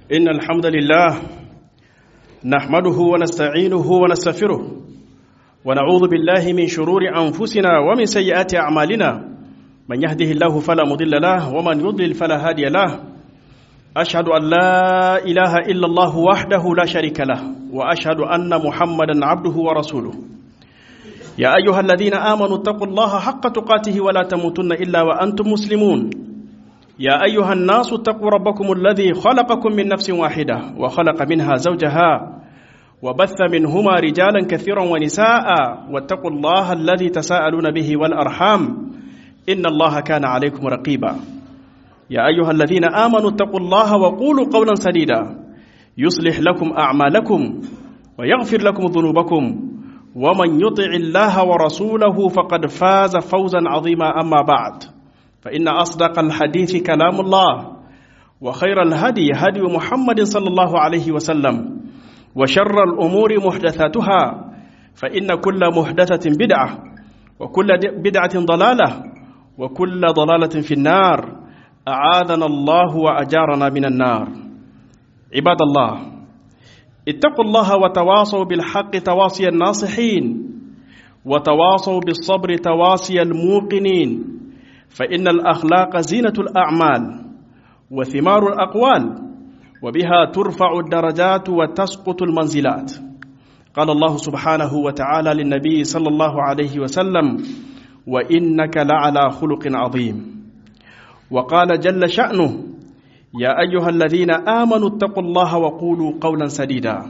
إن الحمد لله نحمده ونستعينه ونستغفره ونعوذ بالله من شرور أنفسنا ومن سيئات أعمالنا من يهده الله فلا مضل له ومن يضلل فلا هادي له أشهد أن لا إله إلا الله وحده لا شريك له وأشهد أن محمدا عبده ورسوله يا أيها الذين آمنوا اتقوا الله حق تقاته ولا تموتن إلا وأنتم مسلمون يا أيها الناس اتقوا ربكم الذي خلقكم من نفس واحدة وخلق منها زوجها وبث منهما رجالا كثيرا ونساء واتقوا الله الذي تساءلون به والأرحام إن الله كان عليكم رقيبا يا أيها الذين آمنوا اتقوا الله وقولوا قولا سديدا يصلح لكم أعمالكم ويغفر لكم ذنوبكم ومن يطع الله ورسوله فقد فاز فوزا عظيما أما بعد فإن أصدق الحديث كلام الله وخير الهدي هدي محمد صلى الله عليه وسلم وشر الأمور محدثاتها فإن كل محدثة بدعة وكل بدعة ضلالة وكل ضلالة في النار أعاذنا الله وأجارنا من النار عباد الله اتقوا الله وتواصوا بالحق تواصي الناصحين وتواصوا بالصبر تواصي الموقنين فإن الأخلاق زينة الأعمال وثمار الأقوال وبها ترفع الدرجات وتسقط المنزلات قال الله سبحانه وتعالى للنبي صلى الله عليه وسلم وإنك لعلى خلق عظيم وقال جل شأنه يا أيها الذين آمنوا اتقوا الله وقولوا قولا سديدا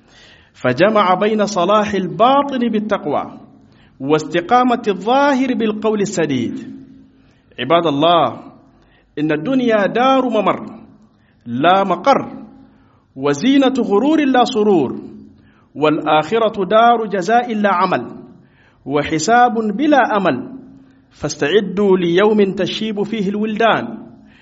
فجمع بين صلاح الباطن بالتقوى واستقامة الظاهر بالقول السديد عباد الله إن الدنيا دار ممر لا مقر وزينة غرور لا سرور والآخرة دار جزاء لا عمل وحساب بلا أمل فاستعدوا ليوم تشيب فيه الولدان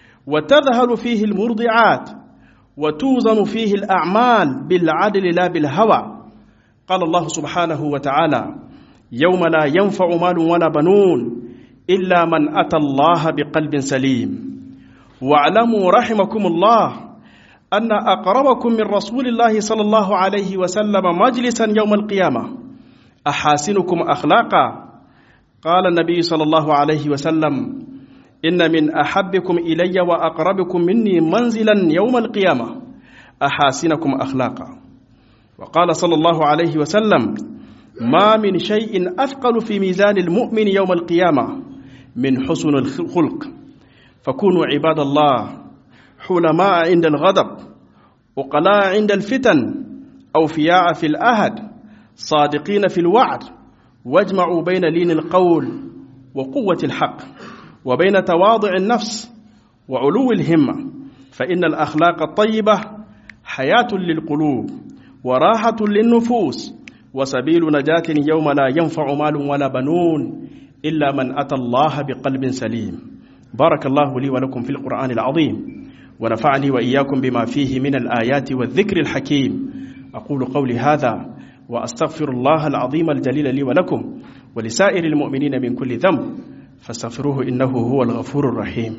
وتذهل فيه المرضعات وتوزن فيه الأعمال بالعدل لا بالهوى قال الله سبحانه وتعالى يوم لا ينفع مال ولا بنون إلا من أتى الله بقلب سليم واعلموا رحمكم الله أن أقربكم من رسول الله صلى الله عليه وسلم مجلسا يوم القيامة أحاسنكم أخلاقا قال النبي صلى الله عليه وسلم إن من أحبكم إلي وأقربكم مني منزلا يوم القيامة أحاسنكم أخلاقا وقال صلى الله عليه وسلم ما من شيء أثقل في ميزان المؤمن يوم القيامة من حسن الخلق فكونوا عباد الله حلماء عند الغضب وقلاء عند الفتن أوفياء في الأهد صادقين في الوعد واجمعوا بين لين القول وقوة الحق وبين تواضع النفس وعلو الهمة فإن الأخلاق الطيبة حياة للقلوب وراحة للنفوس وسبيل نجاة يوم لا ينفع مال ولا بنون إلا من أتى الله بقلب سليم بارك الله لي ولكم في القرآن العظيم ونفعني وإياكم بما فيه من الآيات والذكر الحكيم أقول قولي هذا وأستغفر الله العظيم الجليل لي ولكم ولسائر المؤمنين من كل ذنب فاستغفروه إنه هو الغفور الرحيم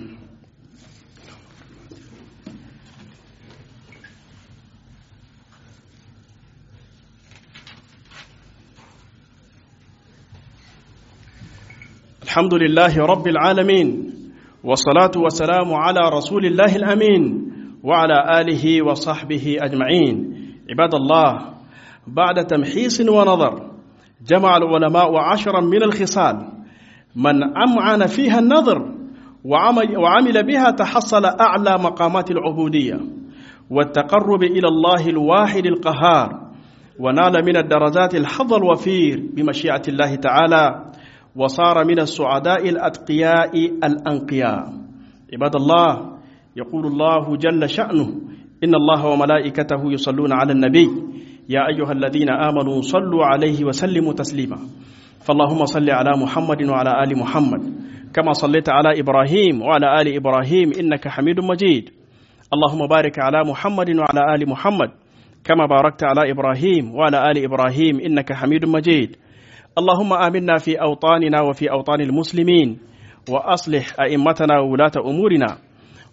الحمد لله رب العالمين والصلاة والسلام على رسول الله الأمين وعلى آله وصحبه أجمعين عباد الله بعد تمحيص ونظر جمع العلماء عشرا من الخصال من أمعن فيها النظر وعمل, وعمل بها تحصل أعلى مقامات العبودية والتقرب إلى الله الواحد القهار ونال من الدرجات الحظ الوفير بمشيئة الله تعالى وصار من السعداء الأتقياء الأنقياء عباد الله يقول الله جل شأنه إن الله وملائكته يصلون على النبي يا أيها الذين آمنوا صلوا عليه وسلموا تسليما فاللهم صل على محمد وعلى آل محمد كما صليت على إبراهيم وعلى آل إبراهيم إنك حميد مجيد اللهم بارك على محمد وعلى آل محمد كما باركت على إبراهيم وعلى آل إبراهيم إنك حميد مجيد اللهم آمنا في أوطاننا وفي أوطان المسلمين وأصلح أئمتنا وولاة أمورنا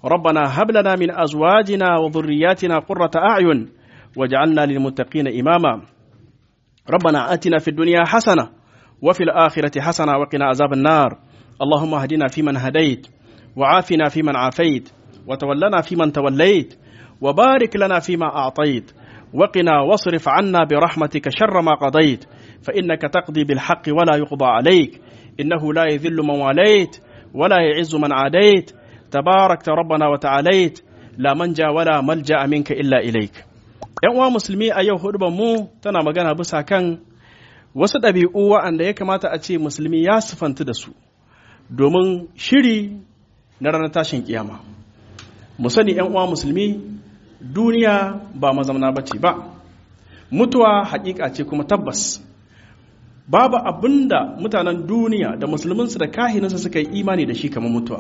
ربنا هب لنا من أزواجنا وذرياتنا قرة أعين واجعلنا للمتقين إماما ربنا آتنا في الدنيا حسنة وفي الآخرة حسنة وقنا عذاب النار اللهم اهدنا فيمن هديت وعافنا فيمن عافيت وتولنا فيمن توليت وبارك لنا فيما أعطيت وقنا واصرف عنا برحمتك شر ما قضيت فإنك تقضي بالحق ولا يقضى عليك إنه لا يذل من واليت ولا يعز من عاديت تباركت ربنا وتعاليت لا منجا ولا ملجأ منك إلا إليك ‘Yan uwa musulmi a yau hudu mu tana magana bisa kan wasu ɗabi'u wa'anda ya kamata a ce musulmi ya sifanta da su domin shiri na ranar tashin kiyama. Mu sani ‘yan uwa musulmi duniya ba mazamna ba ce ba, mutuwa haƙiƙa ce kuma tabbas. Babu abin da mutanen duniya da musulminsu da kahinansu suka yi imani da shi kamar mutuwa.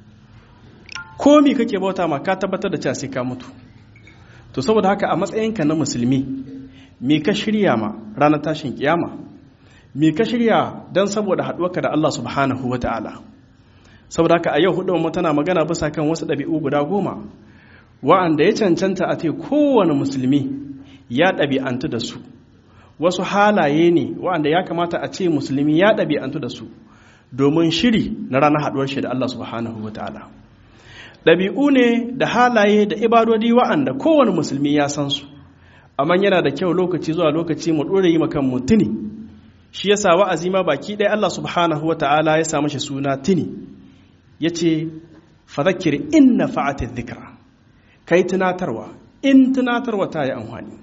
Komi kake bauta ma ka tabbatar da cewa sai ka mutu. To saboda haka a matsayinka na musulmi, me ka shirya ma ranar tashin kiyama? Me ka shirya don saboda haɗuwarka da Allah subhanahu wa ta'ala? Saboda haka a yau hudu mu tana magana bisa kan wasu ɗabi'u guda goma, wa'anda ya cancanta a ce kowane musulmi ya ɗabi'antu da su. Wasu halaye ne wa'anda ya kamata a ce musulmi ya ɗabi'antu da su domin shiri na ranar haɗuwar shi da Allah subhanahu wa ta'ala. ɗabi'u ne da halaye da ibadodi wa'anda kowane musulmi ya san su amma yana da kyau lokaci zuwa lokaci mu ɗora yi makan mu tuni shi yasa wa'azi ma baki ɗaya Allah subhanahu wa ta'ala ya samu shi suna tuni ya ce fadakir inna fa'ati dhikra kai tunatarwa in tunatarwa ta yi amfani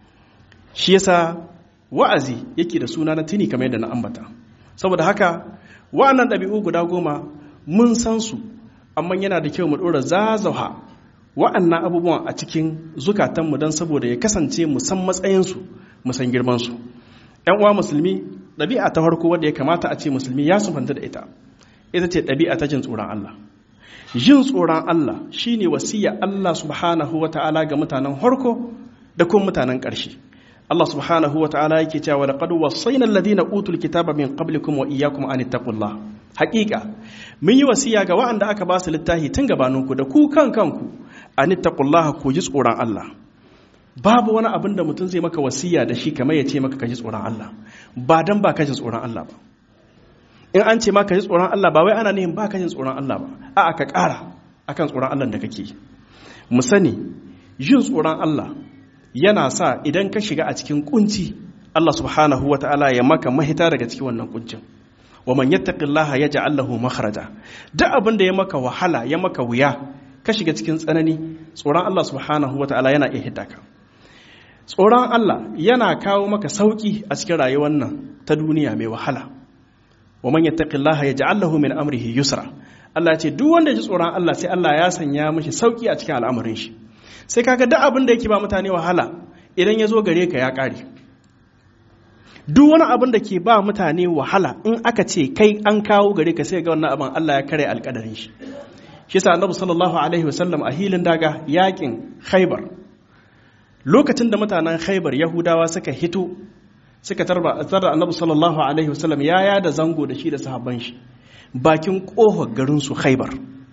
shi yasa wa'azi yake da suna na tuni kamar yadda na ambata saboda haka wa'annan ɗabi'u guda goma mun san su amma yana da kyau mu ɗora zazaha wa'annan abubuwan a cikin zukatanmu don saboda ya kasance mu san matsayinsu mu san girmansu ‘yan uwa musulmi ɗabi'a ta farko wadda ya kamata a ce musulmi ya sufanta da ita ita ce ɗabi'a ta jin tsoron Allah jin tsoron Allah shine wasiya Allah subhanahu wa ta'ala ga mutanen harko da kuma mutanen ƙarshe Allah subhanahu wa ta'ala yake cewa laqad wasaina alladhina utul kitaba min qablikum wa iyyakum an ittaqullah haqiqa mun yi wasiya ga waɗanda aka ba su littafi tun gabaninku da ku kan kanku an ittaqullah ku ji tsoron Allah babu wani abin da mutum zai maka wasiya da shi kamar ya ce maka ka ji tsoron Allah ba dan ba ka ji tsoron Allah ba in an ce ma ka ji tsoron Allah ba wai ana nihin ba ka ji tsoron Allah ba a'a ka ƙara akan tsoron Allah da kake mu sani jin tsoron Allah yana sa idan ka shiga a cikin kunci Allah subhanahu wa ta'ala ya maka mahita daga cikin wannan kuncin wa man yattaqillaha yaj'al lahu makhraja duk abin da ya maka wahala ya maka wuya ka shiga cikin tsanani tsoron Allah subhanahu wa ta'ala yana iya hidda ka tsoron Allah yana kawo maka sauki a cikin rayuwar nan ta duniya mai wahala wa man yattaqillaha yaj'al lahu min amrihi yusra Allah ce duk wanda ya ji tsoron Allah sai Allah ya sanya mishi sauki a cikin al'amarin shi sai kaga duk abin da yake ba mutane wahala idan ya zo gare ka ya ƙare duk wani abin da ke ba mutane wahala in aka ce kai an kawo gare ka sai ga wannan abin Allah ya kare alƙadarin shi shi sa annabi sallallahu alaihi wasallam a hilin daga yakin khaybar lokacin da mutanen khaybar yahudawa suka hito suka tarba tarda annabi sallallahu alaihi wasallam ya yada zango da shi da sahabban shi bakin kofar garin su khaybar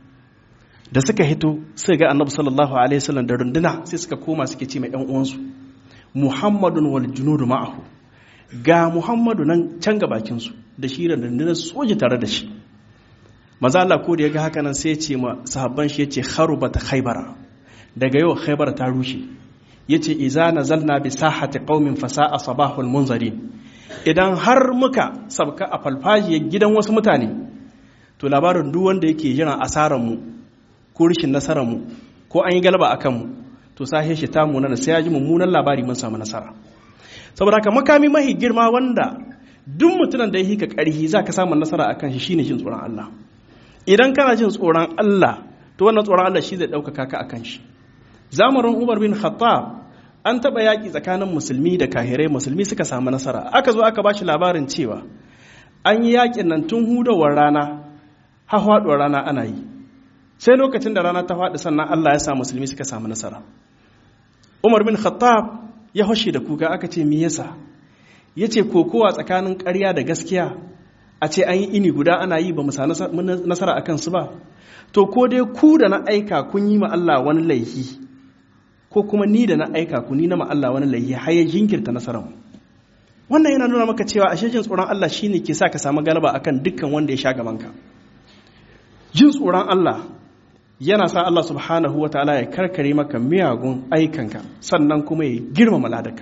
da suka hito sai ga annabi sallallahu alaihi wasallam da runduna sai suka koma suke ce mai ɗan uwansu muhammadun wal junudu ma'ahu ga muhammadu nan can ga bakin su da shi da rundunar soji tare da shi maza Allah ko da ya ga haka nan sai ya ce ma sahabban shi yace kharubata khaybara daga yau khaybara ta rushe yace iza nazalna bi sahati qaumin fasa'a sabahul munzarin idan har muka sabka a falfajiyar gidan wasu mutane to labarin duk wanda yake jiran asarar mu ko rishin nasararmu ko an yi galaba a kanmu to sahe shi ta munana sai ya ji mummunan labari mun samu nasara saboda haka makami mahi girma wanda duk mutumin da ya hika ƙarhi za ka samu nasara a kan shi shine jin tsoron Allah idan kana jin tsoron Allah to wannan tsoron Allah shi zai ɗaukaka ka a kan shi zamanin Umar bin Khattab an taɓa yaƙi tsakanin musulmi da kahirai musulmi suka samu nasara aka zo aka ba shi labarin cewa an yi yaƙin nan tun hudawar rana har faɗuwar rana ana yi sai lokacin da rana ta faɗi sannan Allah ya sa musulmi suka samu nasara Umar bin Khattab ya hoshe da kuka aka ce me yasa yace kokowa tsakanin ƙarya da gaskiya a ce an yi ini guda ana yi ba mu sa nasara a kansu ba to ko dai ku da na aika kun yi ma Allah wani laifi ko kuma ni da na aika ku ni na ma Allah wani laifi har ya jinkirta nasarar mu wannan yana nuna maka cewa ashe jin tsoron Allah shine ke sa ka samu galaba akan dukkan wanda ya sha gaban ka jin tsoron Allah yana sa Allah subhanahu wataala ya karkare maka miyagun aikanka sannan kuma ya girmama ladaka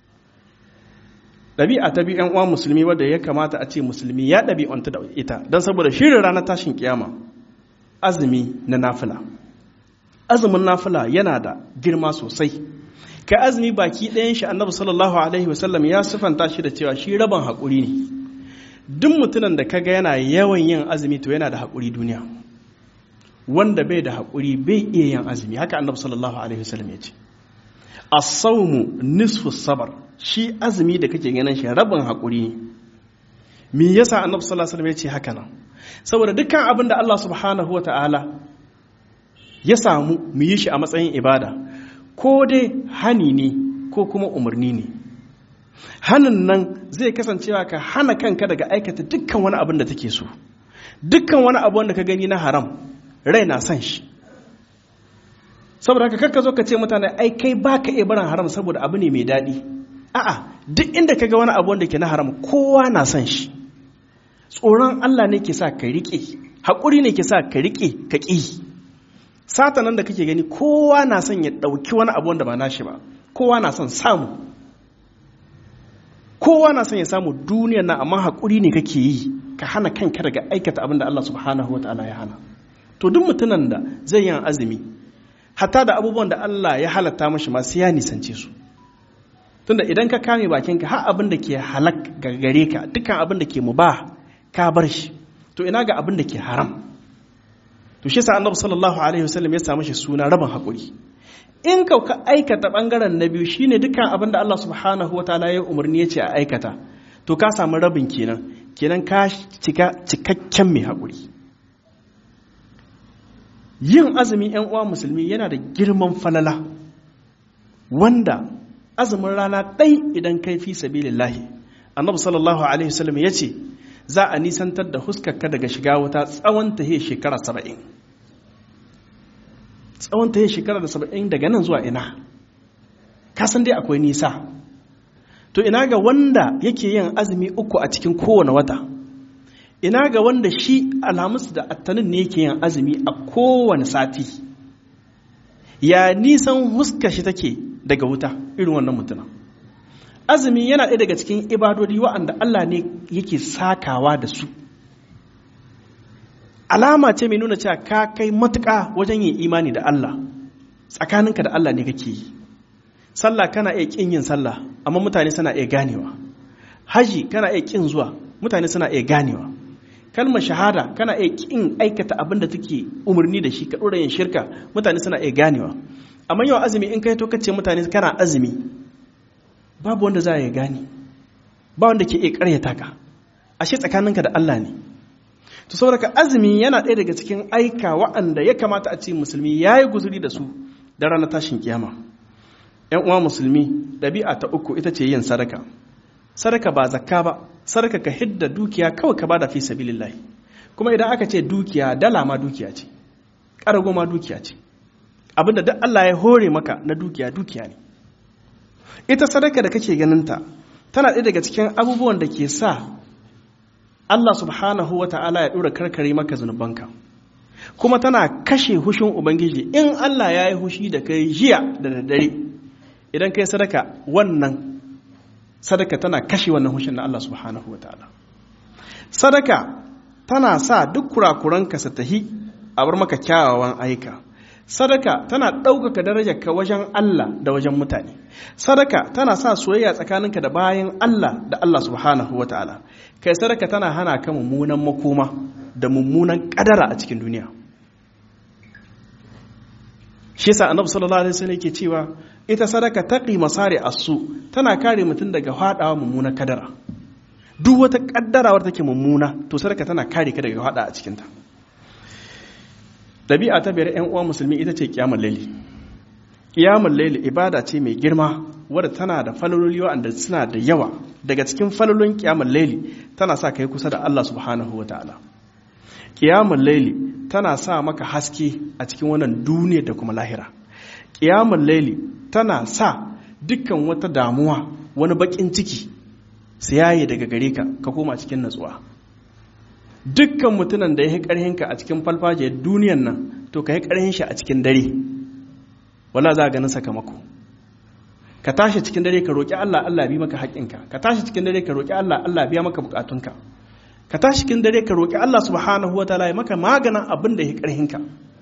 ɗabi'a ta bi uwa musulmi wadda ya kamata a ce musulmi ya ɗabi'anta da ita don saboda shirin ranar tashin kiyama azumi na nafila azumin nafila yana da girma sosai kai azumi baki ɗayan shi annabi sallallahu alaihi wasallam ya sifanta shi da cewa shi rabon haƙuri ne duk mutumin da kaga yana yawan yin azumi to yana da haƙuri duniya wanda bai da haƙuri bai iya yin azumi haka annabi sallallahu alaihi wasallam ya ce as-sawmu nisfu sabar shi azumi da kake ganin shi rabin haƙuri ne me yasa annabi sallallahu alaihi wasallam ya ce haka nan saboda dukkan abin da Allah subhanahu wata'ala ya samu mu yi shi a matsayin ibada ko dai hani ne ko kuma umarni ne hanin nan zai kasancewa ka hana kanka daga aikata dukkan wani abin da take so dukkan wani abu wanda ka gani na haram rai na son shi saboda haka kakka zo ka ce mutane ai kai ba ka iya barin haram saboda abu ne mai daɗi a'a duk inda ka ga wani abu wanda ke na haram kowa na son shi tsoron Allah ne ke sa ka riƙe haƙuri ne ke sa ka riƙe ka ƙi sata nan da kake gani kowa na son ya ɗauki wani abu wanda ba nashi ba kowa na son samu kowa na son ya samu duniyar nan amma haƙuri ne kake yi ka hana kanka daga aikata abin da Allah subhanahu wataala ya hana to duk mutumin da zai yi azumi hatta da abubuwan da Allah ya halatta mashi masu ya nisance su tunda idan ka kame bakinka har abin da ke halak gare ka dukkan abin da ke mubah ka bar shi to ina ga abin da ke haram to shi sa annabi sallallahu alaihi wasallam ya samu shi suna rabin hakuri in ka ka aikata bangaren na biyu shine dukkan abin da Allah subhanahu wataala ya umarni ya ce a aikata to ka samu rabin kenan kenan ka cika cikakken mai hakuri yin azumi yan uwa musulmi yana da girman falala wanda azumin rana ɗai idan kai fi sabilillahi annabi sallallahu alaihi wasallam ya ce za a nisantar da huskarka daga shiga wuta tsawon tahe shekara saba'in tsawon tahe shekara da saba'in daga nan zuwa ina kasan dai akwai nisa to ina ga wanda yake yin azumi uku a cikin kowane wata ina ga wanda shi alhamis da attanin ne yake yin azumi a kowane sati ya nisan huskar shi take daga wuta irin wannan mutumin azumi yana ɗaya daga cikin ibadodi wa'anda Allah ne yake sakawa da su alama ce mai nuna cewa ka kai matuƙa wajen yin imani da Allah tsakaninka da Allah ne kake yi sallah kana iya ƙin yin sallah amma mutane suna iya ganewa haji kana iya ƙin zuwa mutane suna iya ganewa kalmar shahada kana iya ƙin aikata abin da take umarni da shi ka ɗora yin shirka mutane suna iya ganewa amma yau azumi in kai to kace mutane kana azumi babu wanda za ya gane ba wanda ke iya karyata ka ashe tsakaninka da Allah ne to saboda azumi yana ɗaya daga cikin aika wa'anda ya kamata a ce musulmi ya yi guzuri da su da ranar tashin kiyama yan uwa musulmi ɗabi'a ta uku ita ce yin sadaka sadaka ba zakka ba sadaka ka hidda dukiya kawai ka bada fi sabilillahi kuma idan aka ce dukiya dala ma dukiya ce ƙarago ma dukiya ce abinda duk Allah ya hore maka na dukiya dukiya ne ita sadaka da kake ganinta tana ɗaya daga cikin abubuwan da ke sa Allah subhanahu wa ta'ala ya ɗora karkare maka zunubanka kuma tana kashe hushin Ubangiji in Allah ya yi hushi da kai jiya da daddare idan kai sadaka wannan sadaka tana kashe wannan hushin na Allah subhanahu wa ta'ala sadaka tana sa duk kurakuranka su tahi a bar maka kyawawan aika sadaka tana ɗaukaka darajarka wajen Allah da wajen mutane sadaka tana sa soyayya tsakaninka da bayan Allah da Allah subhanahu wa ta'ala kai sadaka tana hana ka mummunan makoma da mummunan kadara a cikin duniya shi yasa annabi sallallahu alaihi wasallam yake cewa ita sadaka taqi masari asu tana kare mutum daga fadawa mummunan kadara duk wata kaddara wadda take mummuna to sadaka tana kare ka daga fada a cikin ta ɗabi'a ta biyar 'yan uwa musulmi ita ce ƙiyamar laili ƙiyamar laili ibada ce mai girma wadda tana da falololi wa'anda suna da yawa daga cikin falolin kiyamul laili tana sa kai kusa da Allah subhanahu wa ta'ala kiyamul laili tana sa maka haske a cikin wannan duniya da kuma lahira kiyamul laili tana sa dukkan wata damuwa wani bakin ciki su yaye daga gare ka ka koma cikin natsuwa dukkan mutumin da ya yi ƙarhinka a cikin falfajiyar duniyan nan to ka yi ƙarhin shi a cikin dare wala za a ganin sakamako ka tashi cikin dare ka roƙi Allah Allah bi maka haƙƙinka ka tashi cikin dare ka roƙi Allah Allah biya maka buƙatunka ka tashi cikin dare ka roƙi Allah subhanahu wa ta'ala ya maka maganin abin da ya ƙarhinka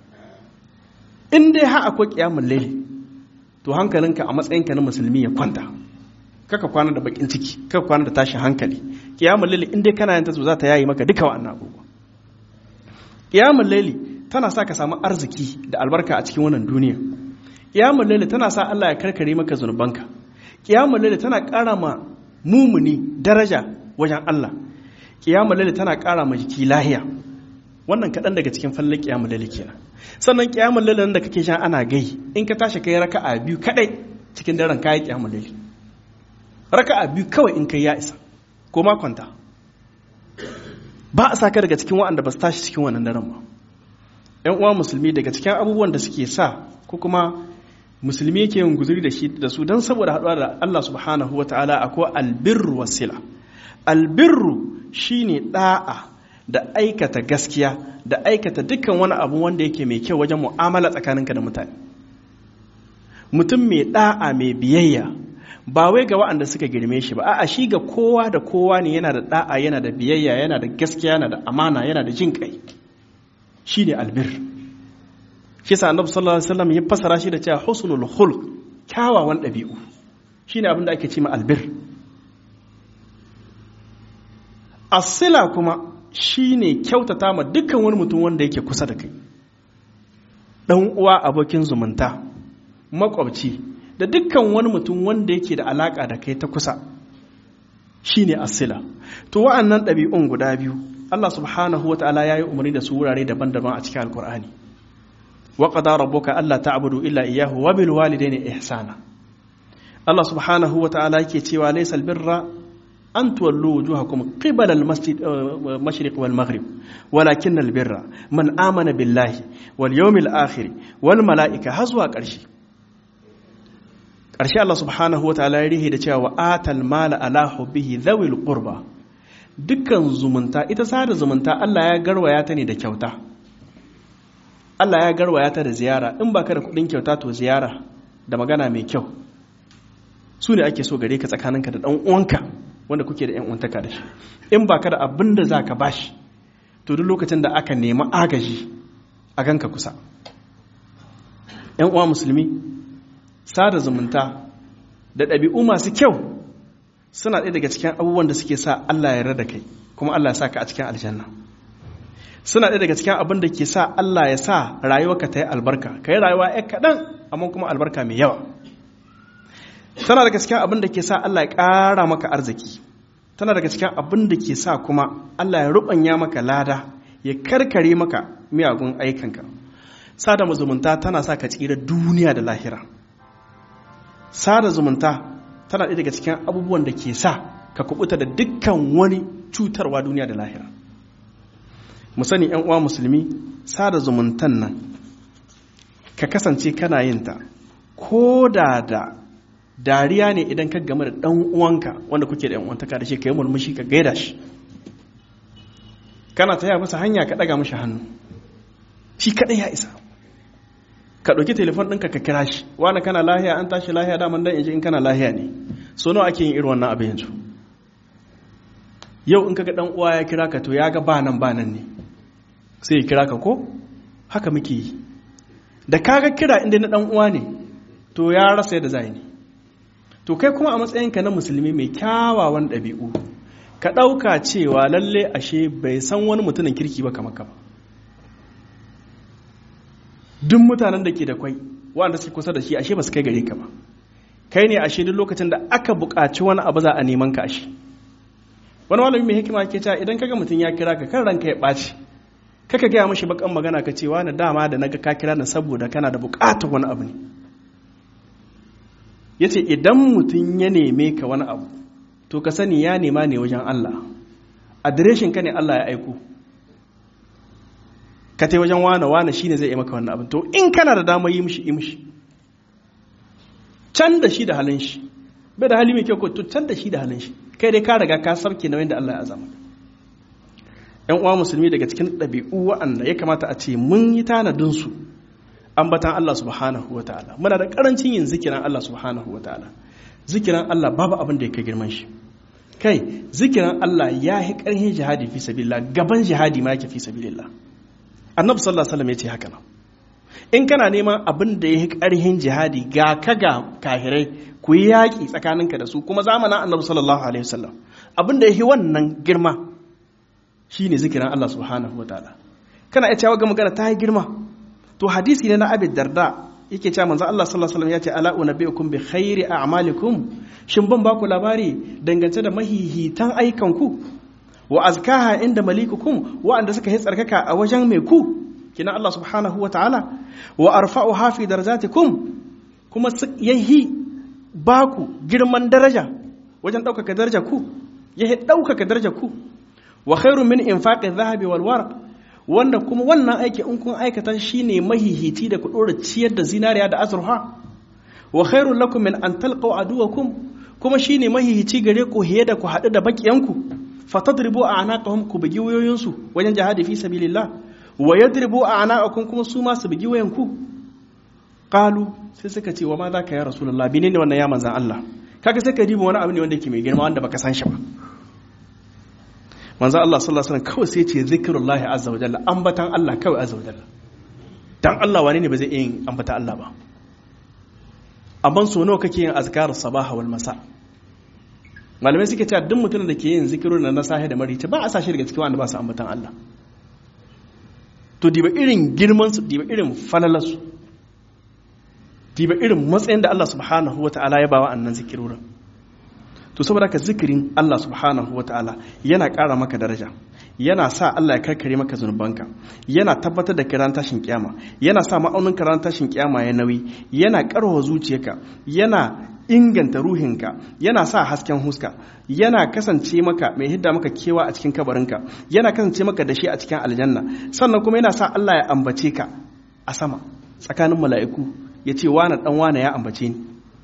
in dai har akwai ƙiyamun laili to hankalinka a matsayinka na musulmi ya kwanta kaka kwana da bakin ciki kaka kwana da tashin hankali kiyamul laili in dai kana yin ta za ta yayi maka duka wannan abubuwa kiyamul laili tana sa ka samu arziki da albarka a cikin wannan duniya kiyamul laili tana sa Allah ya karkare maka zunubanka kiyamul laili tana ƙara ma mumuni daraja wajen Allah kiyamul laili tana ƙara ma jiki lahiya wannan kaɗan daga cikin fallon kiyamul laili kenan sannan kiyamul laili da kake sha ana gai in ka tashi kai raka'a biyu kadai cikin daren kayi kiyamul laili raka'a biyu kawai in kai ya isa ko ma kwanta ba a saka daga cikin waɗanda ba su tashi cikin wannan daren ba ‘yan uwa musulmi daga cikin abubuwan da suke sa ko kuma musulmi yake yin guzuri da shi da su don saboda haɗuwa da Allah subhanahu wa ta'ala akwai albirru wasila albirru shine ɗa'a da aikata gaskiya da aikata dukkan wani abu wanda yake mai kyau wajen mu'amala tsakaninka da mutane mutum mai ɗa'a mai biyayya ba wai ga waɗanda suka girme shi ba a'a shi ga kowa da kowa ne yana da da'a yana da biyayya yana da gaskiya yana da amana yana da jin kai shine albir shi sa annabi sallallahu alaihi wasallam ya fasara shi da cewa husnul khulq kyawawan ɗabi'u shine abin da ake ce ma albir asila kuma shine kyautata ma dukkan wani mutum wanda yake kusa da kai dan uwa abokin zumunta makwabci da dukkan wani mutum wanda yake da alaka da kai ta kusa shine asila to wa'annan ɗabi'un guda biyu Allah subhanahu wa ta'ala ya yi umarni da su wurare daban-daban a cikin alkur'ani wa qada rabbuka alla ta'budu illa iyyahu wa bil walidayni ihsana Allah subhanahu wa ta'ala yake cewa laysa birra an tuwallu wujuhakum qibala al masjid mashriq wal maghrib walakin al birra man amana billahi wal yawmil akhir wal malaika har zuwa ƙarshe ƙarshe Allah subhanahu wa ta'ala ya rihe da cewa wa atal mala ala hubbihi dhawil qurba dukkan zumunta ita sada zumunta Allah ya garwaya ta ne da kyauta Allah ya garwaya ta da ziyara in baka da kudin kyauta to ziyara da magana mai kyau su ne ake so gare ka tsakaninka da dan uwanka wanda kuke da yan uwantaka da shi in baka da abin da zaka bashi to duk lokacin da aka nemi agaji a ganka kusa yan uwa musulmi sada zumunta da ɗabi'u masu kyau suna ɗaya daga cikin abubuwan da suke sa Allah ya rada kai kuma Allah ya sa ka a cikin aljanna suna ɗaya daga cikin abin da ke sa Allah ya sa rayuwarka ta yi albarka ka yi rayuwa ya kaɗan amma kuma albarka mai yawa tana daga cikin abin da ke sa Allah ya ƙara maka arziki tana daga cikin abin da ke sa kuma Allah ya ruɓanya maka lada ya karkare maka miyagun aikanka sada zumunta tana sa ka tsira duniya da lahira sada zumunta tana ɗaya daga cikin abubuwan da ke sa ka kubuta da dukkan wani cutarwa duniya da lahira mu sani yan uwa musulmi sada zumuntan nan ka kasance kana yin ta ko da da dariya ne idan ka game da ɗan uwanka wanda kuke da yan uwantaka da shi ka yi murmushi ka gaida shi kana taya masa hanya ka ɗaga mashi hannu shi kaɗai ya isa ka ɗauki telefon ɗinka ka kira shi wani kana lahiya an tashi lahiya daman dan inji in kana lahiya ne so nawa ake yin irin wannan abin yanzu yau in kaga dan uwa ya kira ka to ya ga ba nan ba nan ne sai ya kira ka ko haka muke yi da kaga kira inda na dan uwa ne to ya rasa yadda zai ne to kai kuma a matsayinka na musulmi mai kyawawan ɗabi'u ka ɗauka cewa lalle ashe bai san wani mutumin kirki ba kamar ka ba duk mutanen da ke da kwai wanda suke kusa da shi ashe ba su kai gare ka ba kai ne ashe duk lokacin da aka buƙaci wani abu za a neman ka ashe wani malami mai hikima ke cewa idan kaga mutum ya kira ka kan ranka ya ɓaci kaka gaya mashi bakan magana ka ce wani dama da naga ka kira na saboda kana da buƙatar wani abu ne yace idan mutum ya neme ka wani abu to ka sani ya nema ne wajen Allah adireshin ka ne Allah ya aiko ka tai wajen wane wane shine zai yi maka wannan abin to in kana da dama yi mishi yi mishi can da shi da halin shi bai da hali mai kyau ko to can da shi da halin shi kai dai ka riga ka sarke nauyin da Allah ya azama yan uwa musulmi daga cikin ɗabi'u wa'anda ya kamata a ce mun yi tanadin su ambatan Allah subhanahu wa ta'ala muna da karancin yin zikiran Allah subhanahu wa ta'ala zikiran Allah babu abin da ya kai girman shi kai zikiran Allah ya yi ƙarfin jihadi fi sabilillah gaban jihadi ma yake fi sabilillah annabi sallallahu alaihi wasallam ya ce haka nan in kana neman abin da ya yi ƙarfin jihadi ga ka ga kahirai ku yi yaƙi tsakaninka da su kuma zamanin annabi sallallahu alaihi wasallam abin da ya yi wannan girma shine zikiran Allah subhanahu wa ta'ala kana iya cewa ga magana ta yi girma to hadisi ne na abid darda yake cewa manzo Allah sallallahu alaihi wasallam ya ce ala unabbiukum bi khairi a'malikum shin ban baku labari dangance da mahihitan aikanku wa azkaha inda malikukum wa'anda suka yi tsarkaka a wajen mai ku kina Allah subhanahu wa ta'ala wa arfa'uha fi darajatikum kuma yahi baku girman daraja wajen ɗaukaka daraja ku yahi ɗaukaka daraja ku wa khairun min infaqi dhahabi wal warq wanda kuma wannan aiki in kun aikata shine mahihiti da ku dora ciyar da zinariya da azurfa wa khairul lakum min an talqaw aduwakum kuma shine mahihici gare ku hiye da ku haɗu da bakiyanku fatadribu a'naqahum ku bugi wayoyinsu wajen jihadi fi sabilillah wa yadribu a'naqakum kuma su ma su bugi wayanku qalu sai suka ce wa ma zaka ya rasulullah bine ne wannan ya manzan Allah kaga sai ka diba wani abu ne wanda yake mai girma wanda baka san shi ba manzan Allah sallallahu alaihi wasallam kawai sai ce zikrullahi azza wa jalla ambatan Allah kawai azza wa jalla dan Allah wani ne ba zai yin ambata Allah ba amma so nawa kake yin azkar sabaha wal masa malamai suke cewa duk mutumin da ke yin zikirun na sahi da marici ba a sa shi daga cikin wanda ba su ambatan Allah to diba irin girman su diba irin falalar su diba irin matsayin da Allah subhanahu wata'ala ya bawa annan zikirorin to saboda ka zikirin Allah subhanahu wata'ala yana ƙara maka daraja yana sa Allah ya karkare maka zunubanka yana tabbatar da kiran tashin kiyama yana sa ma'aunin kiran tashin kiyama ya nauyi yana karwa zuciyarka yana inganta ruhinka yana sa hasken huska yana kasance maka mai hidda maka kewa a cikin kabarinka yana kasance maka da shi a cikin aljanna sannan kuma yana sa Allah ya ambace ka a sama tsakanin mala'iku ya ce wane dan wane ya ambace ni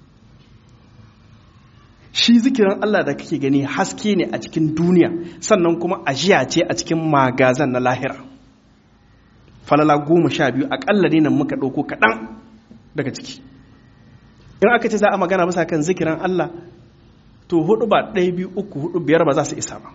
shi zikirin Allah da kake gani haske ne a cikin duniya sannan kuma ajiya ce a cikin magazan na lahira falala goma sha biyu aƙalla ne nan muka ɗauko kaɗan daga ciki in aka ce za a magana bisa kan zikirin Allah to hudu ba ɗaya biyu uku hudu biyar ba za su isa ba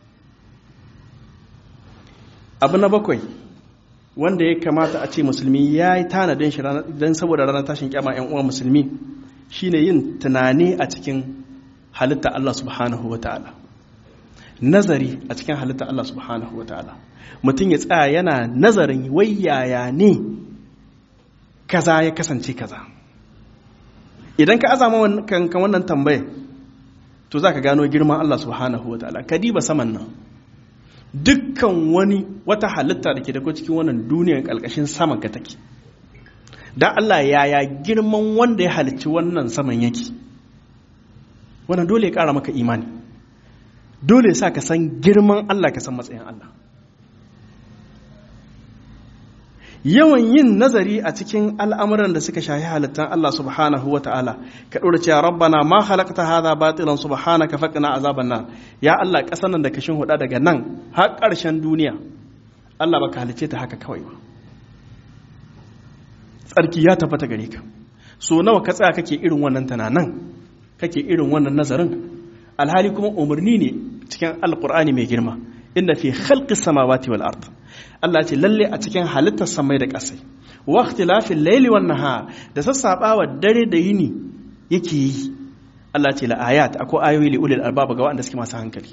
abu na bakwai wanda ya kamata a ce musulmi ya yi tanadin shi don saboda ranar tashin kyama 'yan uwa musulmi shine yin tunani a cikin halitta Allah subhanahu wa ta'ala nazari a cikin halitta Allah subhanahu wa ta'ala mutum ya tsaya yana nazarin wayaya ne kaza ya kasance kaza idan ka azama kankan wannan tambayar to za ka gano girman Allah subhanahu wa ta'ala ka diba saman nan dukkan wani wata halitta da ke da cikin wannan duniyar ƙalƙashin saman ka take don Allah yaya girman wanda ya halicci wannan saman yake wannan dole ya ƙara maka imani dole sa ka san girman Allah ka san matsayin Allah yawan yin nazari a cikin al'amuran da suka shahi halittar Allah subhanahu wa ta'ala ka ɗora cewa rabbana ma halakta hadha batilan subhanaka faqina azaban nar ya Allah ƙasar nan da kashin huda daga nan har ƙarshen duniya Allah baka halice ta haka kawai ba tsarki ya tabbata gare ka so nawa ka tsaya kake irin wannan tunanan kake irin wannan nazarin alhali kuma umarni ne cikin alqur'ani mai girma inna fi khalqis samawati wal ard Allah ce lalle a cikin halittar samai da ƙasai wa ikhtilafil layli wan nahar da sassabawa dare da yini yake yi Allah ce la ayat akwai ayoyi li ulil albab ga wanda suke masu hankali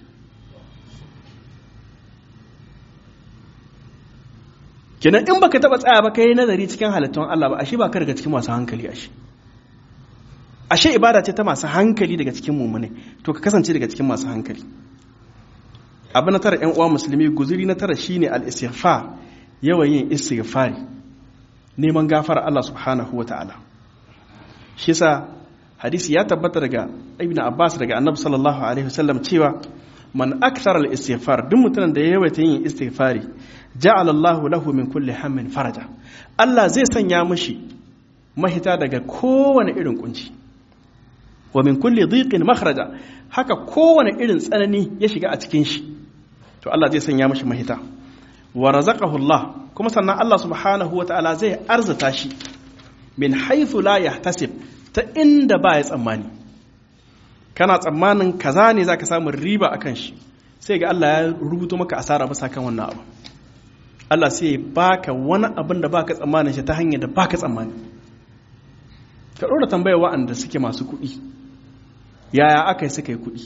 kenan in baka taba tsaya ba kai nazari cikin halittun Allah ba ashe ba ka daga cikin masu hankali ashe ashe ibada ce ta masu hankali daga cikin mumune to ka kasance daga cikin masu hankali abu na tara 'yan uwa musulmi guzuri na tara shine al-istighfar yawan yin istighfari neman gafara Allah subhanahu wata'ala shi yasa hadisi ya tabbata daga ibn abbas daga annabi sallallahu alaihi wasallam cewa man akthara al-istighfar duk mutumin da ya yawaita yin istighfari ja'ala Allahu lahu min kulli hammin faraja Allah zai sanya mishi mahita daga kowane irin kunci wa min kulli dhiqin makhraja haka kowane irin tsanani ya shiga a cikin shi to Allah zai sanya mishi mahita wa razaqahu Allah kuma sannan Allah subhanahu wataala zai arzata shi min haythu la yahtasib ta inda ba ya tsammani kana tsammanin kaza ne zaka samu riba akan shi sai ga Allah ya rubuto maka asara bisa kan wannan abu Allah sai ya baka wani abin da baka tsammanin shi ta hanyar da baka tsammani ka ɗora tambaya wa'anda suke masu kuɗi yaya aka yi suka yi kuɗi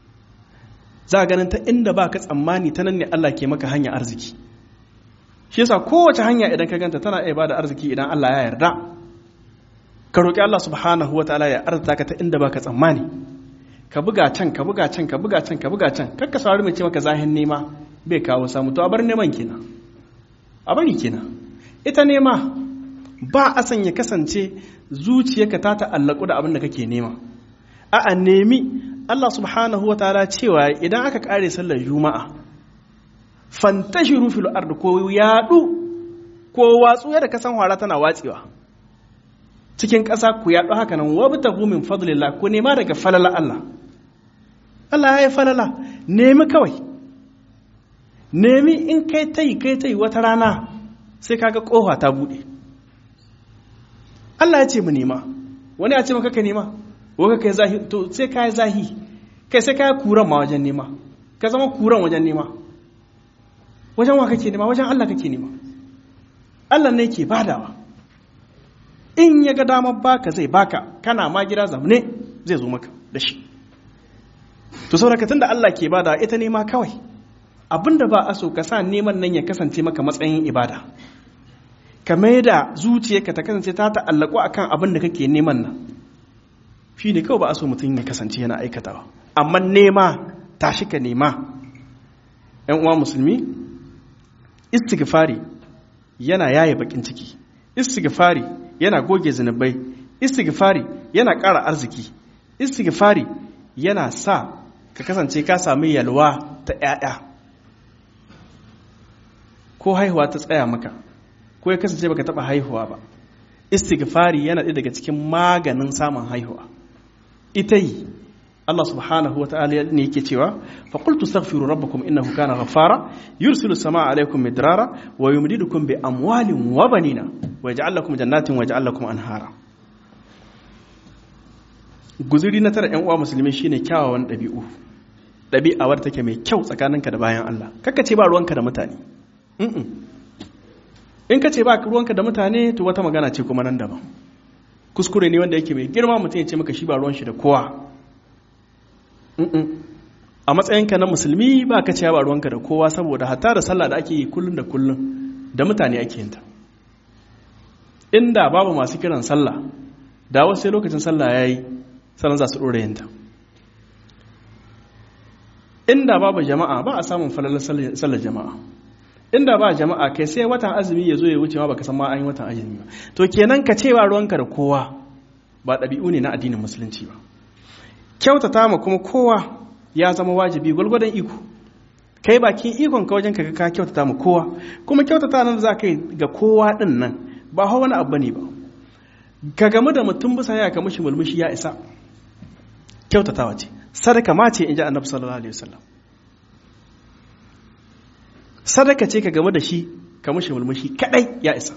za a ganin ta inda baka tsammani ta nan ne Allah ke maka hanya arziki shi yasa kowace hanya idan ka ganta tana iya bada arziki idan Allah ya yarda ka roƙi Allah subhanahu wa ta'ala ya arzuta ka ta inda baka tsammani ka buga can ka buga can ka buga can ka buga can kakka saurari mai ce maka zahin nema bai kawo samu to a bar neman kenan a bari kenan ita nema ba a san ya kasance zuciyarka ta ta'allaku da abin da kake nema a'a nemi Allah subhanahu wa ta'ala cewa idan aka kare sallar juma'a fantashiru fil ard ko yadu ko watsu yadda ka san hwara tana watsewa cikin ƙasa ku yaɗu haka nan wabtahu min fadlillah ku nema daga falala Allah Allah ya yi falala nemi kawai nemi in kai tai kai tai wata rana sai kaga ƙofa ta buɗe Allah ya ce mu nema wani ya ce maka ka nema waka kai zahi to sai ka yi zahi kai sai ka yi kuran ma wajen nema ka zama kuran wajen nema wajen wa kake nema wajen Allah kake nema Allah ne ke badawa in ya ga damar baka zai baka kana ma gida zamne zai zo maka da shi to saboda tunda Allah ke bada ita nema kawai abinda ba a so ka sa neman nan ya kasance maka matsayin ibada ka mai da zuciyarka ta kasance ta ta'allaku akan abin da kake neman nan shi ne kawai ba a so mutum ya kasance yana aikatawa amma nema tashi ka nema yan uwa musulmi istighfari yana yaye bakin ciki istighfari yana goge zunubai istighfari yana ƙara arziki istighfari yana sa ka kasance ka sami yalwa ta ‘ya'ya ko haihuwa ta tsaya maka ko ya kasance baka taɓa haihuwa ba istighfari yana ɗaya daga cikin maganin samun haihuwa ita yi Allah subhanahu wa ta'ala ne yake cewa fa qultu astaghfiru rabbakum innahu kana ghaffara yursilu samaa alaykum midrara wa yumdidukum bi amwalin wa banina wa yaj'al lakum jannatin wa yaj'al lakum anhara guzuri na tara ƴan uwa musulmi shine kyawawan ɗabi'u ɗabi'a wadda take mai kyau tsakaninka da bayan Allah kaka ce ba ruwanka da mutane in ka ce ba ruwanka da mutane to wata magana ce kuma nan daban kuskure ne wanda yake mai girma mutum ya ce maka shi ba ruwan shi da kowa a matsayinka na musulmi ba ka ce ba ruwanka da kowa saboda hatta da sallah da ake yi kullum da kullum da mutane ake yin ta inda babu masu kiran sallah da wasu sai lokacin sallah ya yi sannan za su ɗora yin ta inda babu jama'a ba a samun falalar sallar jama'a inda ba jama'a kai sai watan azumi ya zo ya wuce ma baka san ma an yi watan azumi ba to kenan ka ce ba ruwanka da kowa ba ɗabi'u ne na addinin musulunci ba kyautata ma kuma kowa ya zama wajibi gwalgwadon iko kai bakin ikon ka wajen kaga ka kyautata ma kowa kuma kyautata nan za ka yi ga kowa din nan ba hawa wani abu ne ba ka gamu da mutum bisa ya ka mushi mulmushi ya isa kyautatawa ce sadaka ma ce in ji annabi sallallahu alaihi wasallam sadaka ce ka game da shi ka mushi mulmushi kadai ya isa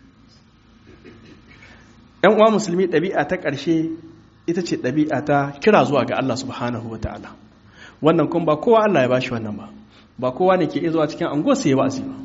yan uwa musulmi ɗabi'a ta ƙarshe ita ce ɗabi'a ta kira zuwa ga Allah subhanahu ta'ala wannan kuma ba kowa Allah ya bashi wannan ba ba kowa ne ke iya zuwa cikin anguwa sai ya wa'azi ba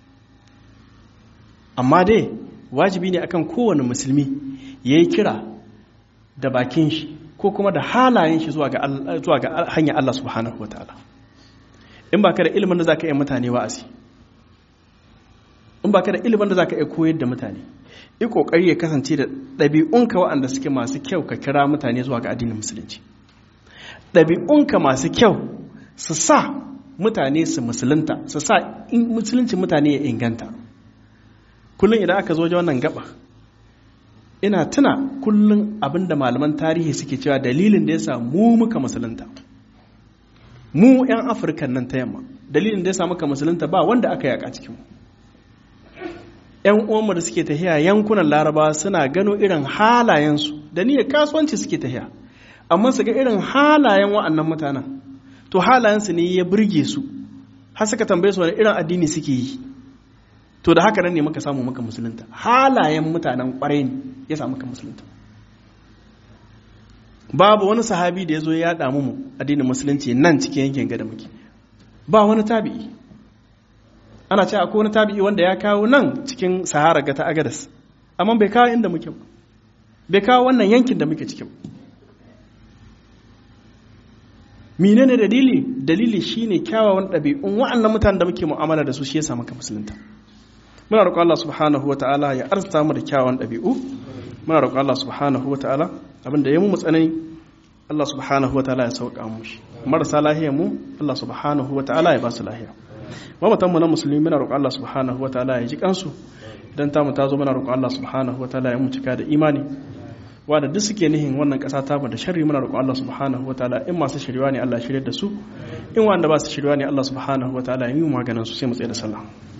amma dai wajibi ne akan kowane musulmi ya yi kira da bakin shi ko kuma da halayen shi zuwa ga hanyar Allah subhanahu ta'ala. in ba ka da ilimin da za ka iya mutane wa'azi in ba ka da ilimin da za ka iya koyar da mutane yi ƙoƙari ya kasance da ɗabi'unka waɗanda suke masu kyau ka kira mutane zuwa ga addinin musulunci ɗabi'unka masu kyau su sa mutane su musulunta su sa musulunci mutane ya inganta kullum idan aka zo wajen wannan gaba ina tuna kullum abinda malaman tarihi suke cewa dalilin da ya sa mu muka musulunta mu 'yan afirka nan ta yamma dalilin da ya sa muka musulunta ba wanda aka yaka cikin mu 'yan uwanmu da suke tahiya yankunan laraba suna gano irin halayensu da niyyar kasuwanci suke tahiya amma su ga irin halayen wa'annan mutanen to halayensu ne ya burge su har suka tambaye su wani irin addini suke yi to da haka nan ne muka samu muka musulunta halayen mutanen kwarai ne ya samu muka musulunta babu wani sahabi da ya zo ya damu mu addinin musulunci nan cikin yankin gada muke ba wani tabi'i ana ce akwai wani tabi'i wanda ya kawo nan cikin sahara ga ta agadas amma bai kawo inda muke bai kawo wannan yankin da muke cikin menene dalili dalili shine kyawawan ɗabi'un wa'annan mutanen da muke mu'amala da su shi ya samu ka musulunta muna roƙon Allah subhanahu wa ta'ala ya arzuta mu da kyawawan ɗabi'u muna roƙon Allah subhanahu wa ta'ala abin da ya mu tsanani Allah subhanahu wa ta'ala ya sauƙa mu shi marasa lahiyar mu Allah subhanahu wa ta'ala ya ba su lahiya mamatan mu na musulmi muna roƙon Allah subhanahu wa ta'ala ya ji kansu idan tamu ta zo muna roƙon Allah subhanahu wa ta'ala ya mu cika da imani wanda duk suke nihin wannan ƙasa ta da sharri muna roƙon Allah subhanahu wa ta'ala in masu shirwa ne Allah shirye da su in wanda ba su shirwa ne Allah subhanahu wa ta'ala ya yi maganin su sai mu tsaye da sallah